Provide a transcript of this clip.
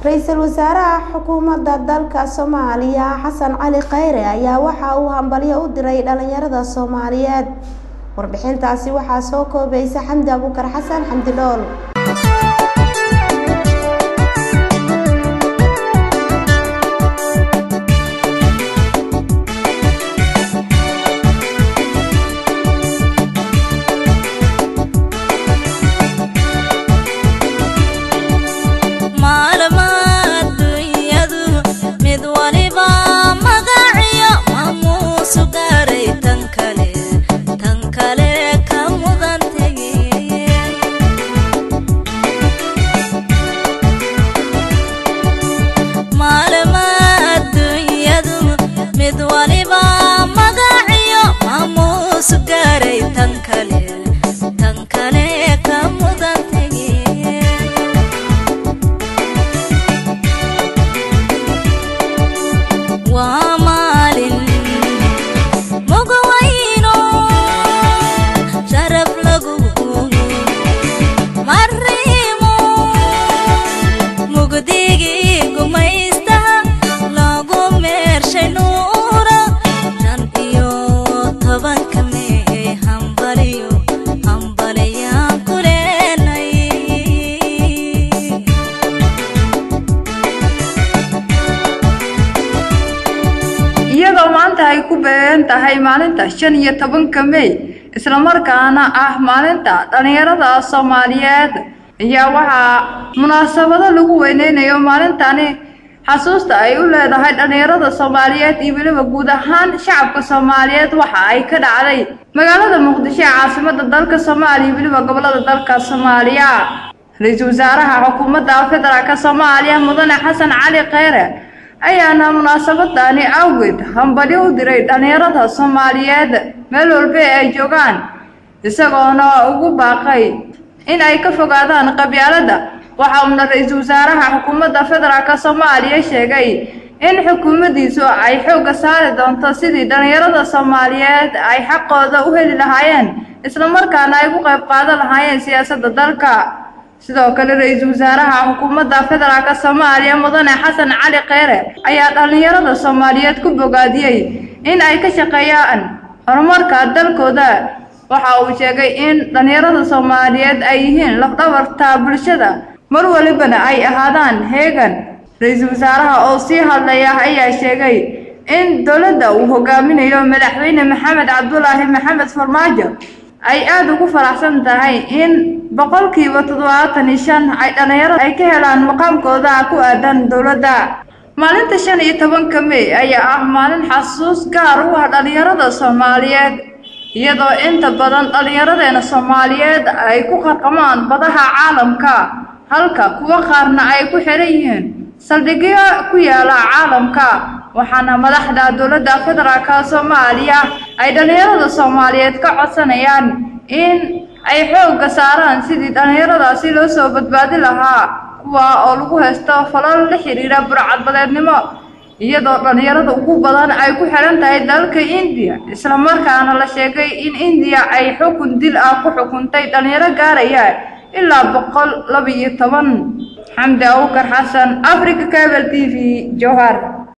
ra-iisul wasaaraha xukuumadda dalka soomaaliya xasan cali khayre ayaa waxa uu hambalyo u diray dhalinyarada soomaaliyeed warbixintaasi waxaa soo koobaysa xamdi abuukar xasan xamdi dhool iyadoo maanta ay ku beegan tahay maalinta shan iyo tobanka mey islamarkaana ah maalinta dhallinyarada soomaaliyeed ayaa waxaa munaasabado lagu weyneynayo maalintani xasuusta ay u leedahay dhallinyarada soomaaliyeed iyo weliba guud ahaan shacabka soomaaliyeed waxa ay ka dhacday magaalada muqdisho ee caasimada dalka soomaaliya iyo weliba gobolada dalka soomaaliya ra-iisul wasaaraha xukuumadda federaalka soomaaliya mudane xasan cali kheyre ayaana munaasabadani awgeed hambalyo u diray dhallinyarada soomaaliyeed meel walba ay joogaan isagoona ugu baaqay in ay ka fogaadaan qabyaaladda waxa uuna ra-iisul wasaaraha xukuumadda federaalka soomaaliya sheegay in xukuumaddiisu ay xoogga saari doonto sidii dhallinyarada soomaaliyeed ay xaqooda u heli lahaayeen islamarkaana ay ku qayb qaadan lahaayeen siyaasadda dalka sidoo kale ra-iisul wasaaraha xukuumadda federaalka soomaaliya mudane xasan cali kheyre ayaa dhallinyarada soomaaliyeed ku bogaadiyey in ay ka shaqeeyaan horumarka dalkooda waxa uu sheegay in dhallinyarada soomaaliyeed ay yihiin lafdhabarta bulshada mar walibana ay ahaadaan heegan ra-iisul wasaaraha oo sii hadlaya ayaa sheegay in dowladda uu hogaaminayo madaxweyne maxamed cabdulaahi maxamed farmaajo ay aada ugu faraxsan tahay in boqolkiiba toddobaatan iyo shan ay dhallinyarada ay ka helaan maqaamkooda ku aadan dowladda maalinta shan iyo tobanka mey ayaa ah maalin xasuus gaar u ah dhallinyarada soomaaliyeed iyadoo inta badan dhallinyaradeena soomaaliyeed ay ku qarqamaan badaha caalamka halka kuwo qaarna ay ku xiran yihiin saldhigyo ku yaala caalamka waxaana madaxda dowladda federaalka soomaaliya ay dhallinyarada soomaaliyeed ka codsanayaan in ay xoogga saaraan sidii dhallinyaradaasi loo soo badbaadi lahaa kuwa oo lagu haysto falal la xiriira burcadbadeednimo iyadoo dhallinyarada ugu badan ay ku xihan tahay dalka indiya islamarkaana la sheegay in indiya ay xukun dil ah ku xukuntay dhallinyaro gaaraya ilaa boqol laba iyo toban xamdi awkar xasan africa cable t v jowhar